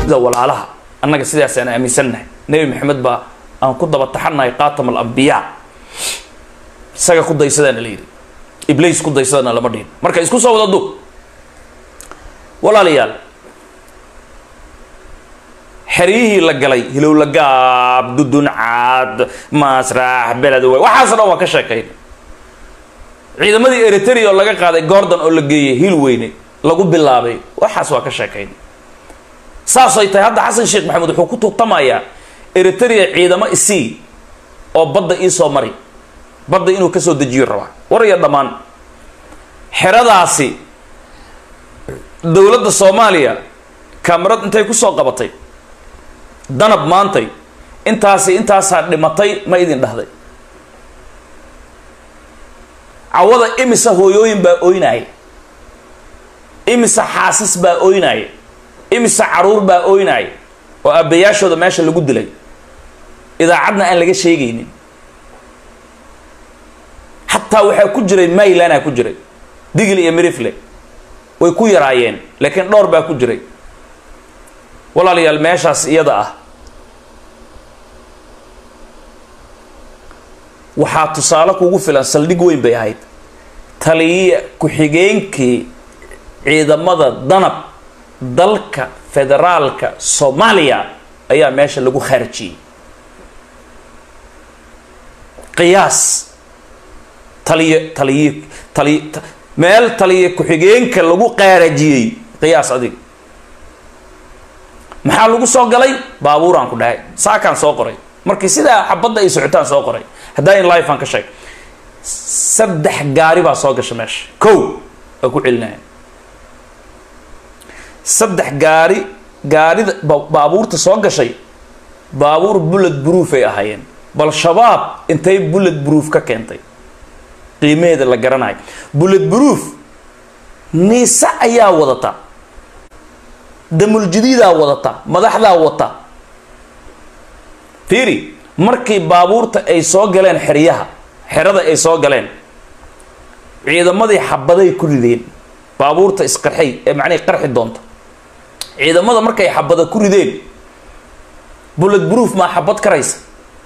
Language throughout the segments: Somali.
sida walaalaha annaga sidaasaan aaminsannahay nebi maxamed baa aan ku daba taxannahay qaatam alambiyaa isaga ku daysadaana la yidhi ibliis ku daysadana lama dhihin marka isku soo wada dug walaalayaal xeryihii la galay hilowla gaab dudun caad maasraax beled wey waxaasoo dhan waa ka sheekayn ciidamadii eritrea oo laga qaaday gordon oo la geeyey hil weyne lagu bilaabay waxaas waa ka sheekayn saasay tahay hadda xasan sheekh maxamed wuxuu ku tuutamayaa eritrea ciidamo isii oo badda iisoo mari badda inuu kasoo dejiyo rabaa war iyo dhammaan xeradaasi dowladda soomaaliya kamarad intay kusoo qabatay danab maantay intaasi intaasaa dhimatay ma idin dhahday cawada imisa hooyooyin baa oynaaya imisa xaasas baa oynaaya imisa caruur baa oynaaya oo aabbayaashooda meesha lagu dilay idaacadna aan laga sheegaynin xataa waxaa ku jiray maylanaa ku jiray digil iyo mirifle way ku yaraayeen laakiin dhowr baa ku jiray walaalayaal meeshaas iyada ah waxaa tusaale kugu filan saldhig weyn bay ahayd taliya ku-xigeenkii ciidamada danab dalka federaalka soomaaliya ayaa meesha lagu khaarjiyey qiyaas taliyo taliyo taliy meel taliya ku-xigeenka lagu qaarajiyey qiyaas adiga maxaa lagu soo galay baabuuraan ku dhahay saakaan soo qoray markii sidaa xabadda ay socotaan soo qoray haddaa in life aan ka sheeg saddex gaari baa soo gasha meesha kow waa ku celinaya saddex gaari gaarida baabuurta soo gashay baabuur bullet proof ay ahaayeen bal shabaab intay bullet proof ka keentay qiimaheeda la garanayo bullet proof niise ayaa wadata damuljadiidaa wadata madaxdaa wata fiiri markii baabuurta ay soo galeen xeryaha xerada ay soo galeen ciidamadii xabaday ku rideen baabuurta isqarxay ee macnihii qarxi doonta ciidamada markay xabada ku rideen bullet proof maa xabad karaysa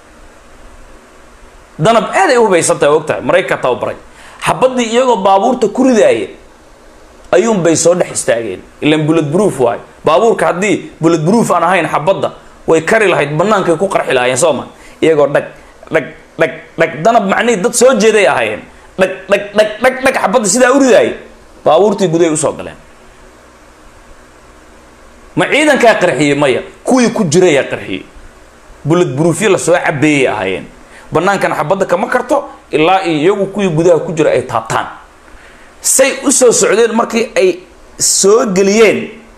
danab aad ay u hubaysantahay og tahay maraykanka tababaray xabadii iyagoo baabuurta ku ridaaya ayuunbay soo dhex istaageen ilan bullet proof waayo baabuurka haddii bullet proof aan ahayn xabadda way kari lahayd bannaankay ku qarxi lahaayeen soo ma iyagoo dhag dhag dhag dhag danab macnihii dad soo jeeday ahaayeen dhag dhag dhag dhag dhag xabadda sidaa u ridaayay baabuurtii gudahay usoo galeen ma ciidankaa qarxiyey maya kuwii ku jirayaa qarxiyey bullet proofyo lasoo cabeeyay ahaayeen banaankan xabadda kama karto ilaa iyagu kuwii gudaha ku jira ay taabtaan say u soo socdeen markii ay soo geliyeen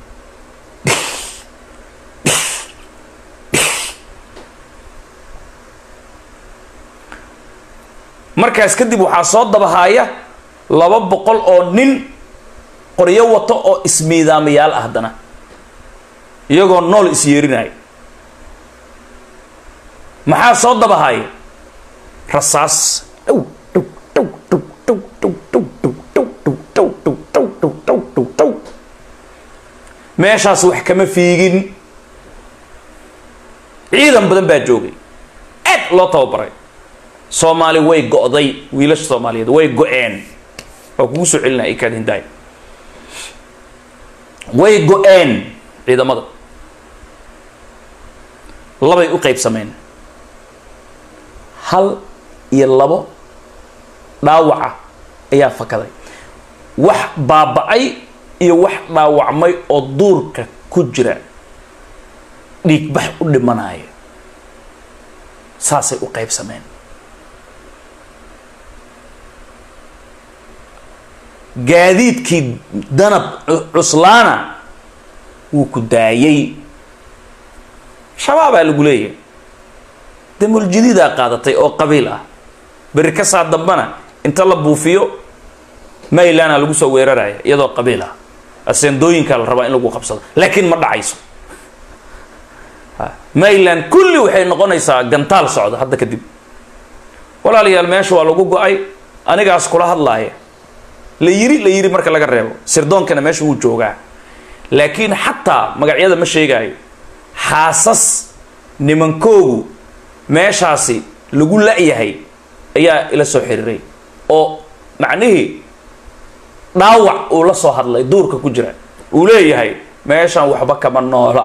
markaas kadib waxaa soo dabahaaya laba boqol oo nin qoryo wato oo ismiidaamayaal ah haddana iyagoo nool is yeerinaya maxaa soo dabahaaya rasaas dhow dhow dhow dhow dhow dhow dhow dhow dhow dhow dhow dhow dhow dhow dhow dhow dhow meeshaas wax kama fiigin ciidan badan baa joogay aad loo tababaray soomaali way go'day wiilasha soomaaliyeed way go-een waa kugu soo celinaya ikaad hindaay way go-een ciidamada labay u qaybsameen hal iyo labo dhaawaca ayaa fakaday wax baaba-ay iyo wax dhaawacmay oo duurka ku jira dhiigbax u dhimanaya saasay u qaybsameen gaadiidkii danab cuslaana wuu ku daayay shabaabaa lagu leeyahay damuljadiidaa qaadatay oo qabiil ah berri ka saa dambana inta la buufiyo maylana lagu soo weeraraya iyadoo qabiil ah aseendooyinkaa la rabaa in lagu qabsado laakiin ma dhacayso mayland kulli waxay noqonaysaa gantaal socda hadda kadib walaalayaal meesha waa lagu go-ay anigaas kula hadlaaya la yiri la yiri marka laga reebo sirdoonkana meesha wuu joogaa laakiin xataa magacyada ma sheegaayo xaasas nimankoogu meeshaasi lagu la-yahay ayaa ila soo xiriiray oo macnihii dhaawac uu la soo hadlay duurka ku jira uu leeyahay meeshan waxba kama noola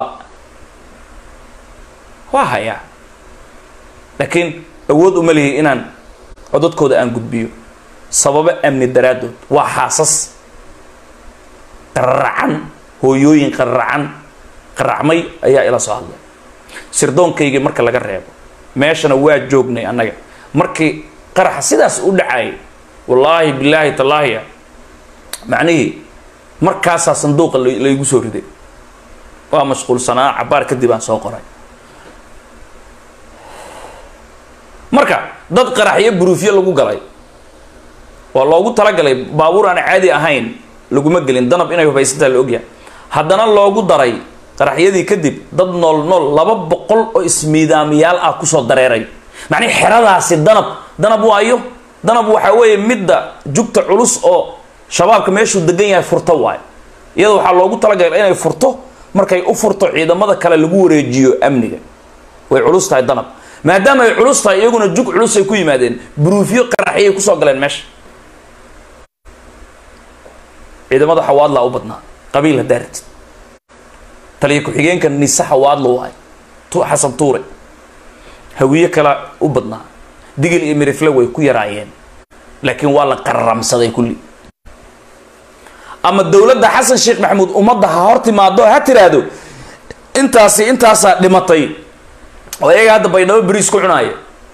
waa hayaa laakiin awood uma lihi inaan codadkooda aan gudbiyo sababo amni daraaddood waa xaasas qararacan hooyooyin qararacan qaracmay ayaa ila soo hadlay sirdoonkaygii marka laga reebo meeshana waa joognay annaga markii qaraxa sidaas u dhacayay wallaahi bilaahi tallaahiya macnihii markaasaa sanduuqa laygu soo riday waa mashquulsanaa cabaar kadib aan soo qoray marka dad qaraxyo buruufyo lagu galay waa loogu talagalay baabuur aan caadi ahayn laguma gelin danab inay hubaysantaa la ogyahay haddana loogu daray qaraxyadii kadib dad nool nool laba boqol oo ismiidaamiyaal ah kusoo dareeray macnii xeradaasi danab danab waayo danab waxaa weeye midda jugta culus oo shabaabka meeshuu degan yahay furto waayo iyada waxaa loogu talagalay inay furto markay u furto ciidamada kale lagu wareejiyo amniga way culus tahay danab maadaama ay culus tahay iyaguna jug culus ay ku yimaadeen buruufyo qaraxyay kusoo galeen meesha ciidamada xawaadlaa u badnaa qabiil haddaa ratid taliya ku-xigeenka nise xawaadla waay tu xasan tuure hawiye kala u badnaa digil iyo mirifle way ku yaraayeen laakiin waa la qararamsaday kulli ama dowladda xasan sheekh maxamuud ummadda ha hor timaado ha tiraahdo intaasi intaasaa dhimatay oo iyaga hadda baydhabo beriis ku cunaaya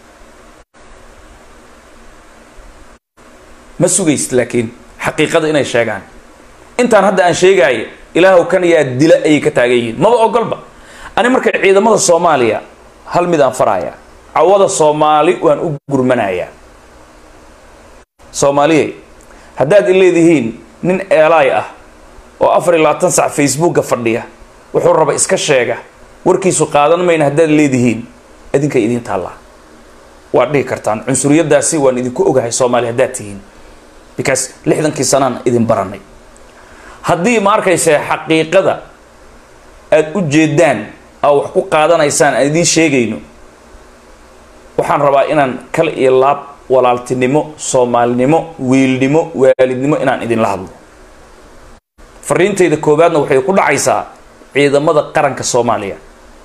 ma sugaysid laakiin xaqiiqada inay sheegaan intaan hadda aan sheegaayo ilaahw kan yaa dila ayay ka taagan yihiin maba ogolba ani marka ciidamada soomaaliya hal mid aan faraaya cawada soomaali waan u gurmanayaa soomaaliyey haddaad i leedihiin nin eelaay ah oo afar iyo labaatan sac facebooka fadhiya wuxuu raba iska sheega warkiisu qaadan mayna haddaad leedihiin idinkay idiin taallaa waad dhihi kartaan cunsuriyadaasi waan idinku ogahay soomaaliya haddaad tihiin because lixdankii sanaan idin baranay haddii ma arkayse xaqiiqada aada u jeedaan aa wax ku qaadanaysaan aan idiin sheegayno waxaan rabaa inaan kal iyo laab walaaltinimo soomaalinimo wiilnimo waalidnimo inaan idinla hadlo fariintayda koowaadna waxay ku dhacaysaa ciidamada qaranka soomaaliya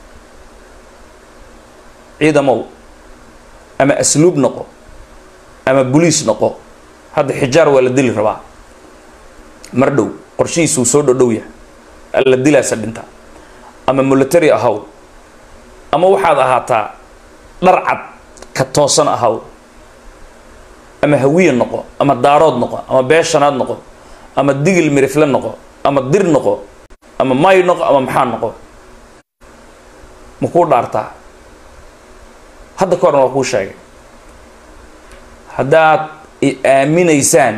ciidamow ama asluub noqo ama boliis noqo hadda xijaar waa la dili rabaa mar dhow qorshihiisuu soo dhodhow yahay alla dilaasa dhinta ama military ahaw ama waxaad ahaataa dhar cad ka toosan ahaw ama hawiye noqo ama daarood noqo ama beeshanaad noqo ama digil mirifle noqo ama dir noqo ama may noqo ama maxaa noqo ma kuu dhaartaa hadda ka horna waa kuu sheegay haddaad i aaminaysaan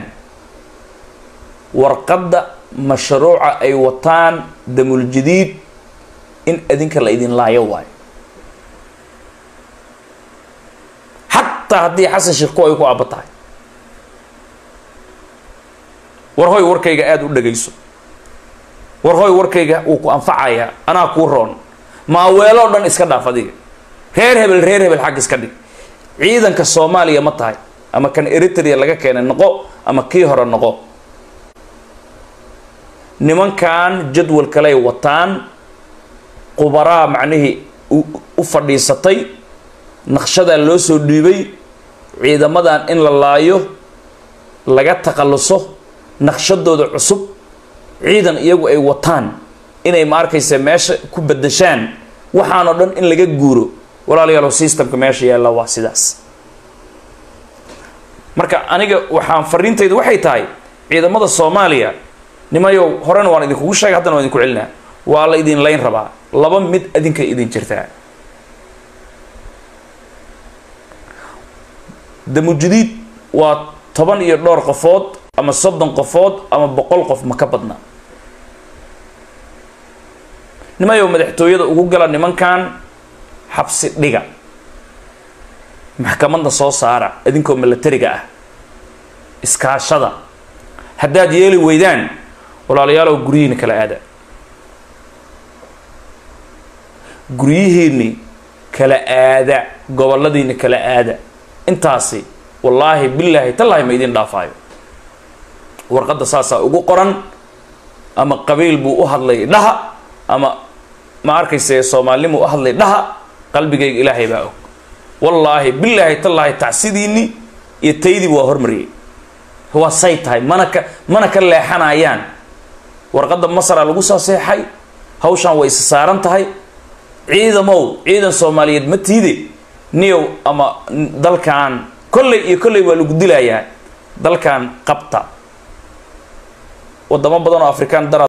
warqadda mashruuca ay wataan damuljadiid in adinka la idin laayo waayo xataa haddii xasan sheekh ku ay ku aaba tahay war hoy warkayga aada u dhagayso war hoy warkayga wuu ku anfacayaa anaa kuu roon maaweelo o dhan iska dhaaf adiga reer hebel reer hebel xag iska dhig ciidanka soomaaliya ma tahay ama kan eritrea laga keenay noqo ama kii hore noqo nimankan jadwal kaley wataan qubaraa macnihii u fadhiisatay naqshadaa loo soo dhiibay ciidamadan in la laayo laga takhalluso naqshadooda cusub ciidan iyagu ay wataan inay ma arkaysa meesha ku bedeshaan waxaanoo dhan in laga guuro walaalayaalow systemka meesha yaalla waa sidaas marka aniga waxaan fariintaydu waxay tahay ciidamada soomaaliya nimayow horena waan idinkugu sheegay haddana waan idinku celinaa waa la idin layn rabaa laba mid adinkay idin jirtaa damujadiid waa toban iyo dhowr qofood ama soddon qofood ama boqol qof ma ka badna nimayow madaxtooyada ugu gala nimankan xabsi dhiga maxkamadda soo saara idinkoo milatariga ah iskaashada haddaad yeeli weydaan walaalayaalow guryihiina kala aada guryihiinni kala aada goboladiinni kala aada intaasi wallaahi bilaahi tallaahi ma idin dhaafaayo warqadda saasaa ugu qoran ama qabiil buu u hadlay dhaha ama ma arkayse soomaalinimu u hadlay dhaha qalbigayga ilaahay baa og wallaahi bilaahi tallaahi tacsidiinni iyo taydiiba waa hormariyay waa say tahay mana ka mana ka leexanayaan warqadda masara lagu soo seexay hawshaan way isa saaran tahay ciidamow ciidan soomaaliyeed ma tiide niyow ama dalkan kolley iyo kolley waa lagu dilayaa dalkan qabta wadamo badan oo afrikaan dara